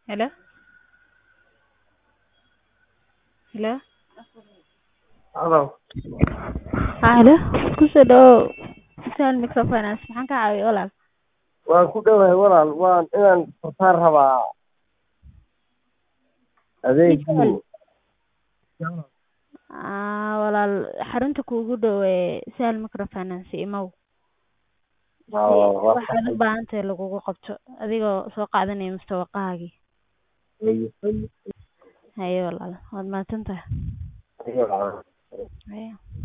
Hello? Hello? Hello. Haa, hello. Ku soo dhawow Sal Microfinance. Maxaan ka caawiyaa walaal? Waan ku dhowahay walaal. Waan inaan furtaan rabaa adeegii. Aa, walaal xarunta kuugu dhow ee Sal Microfinance imow. Waa- waa Waxaad u baahan tahay lagugu qabto adigoo soo qaadanaya mustawaqahaagii. saxay. Haye walaal, waad mahadsantahay. Iyo- Haye.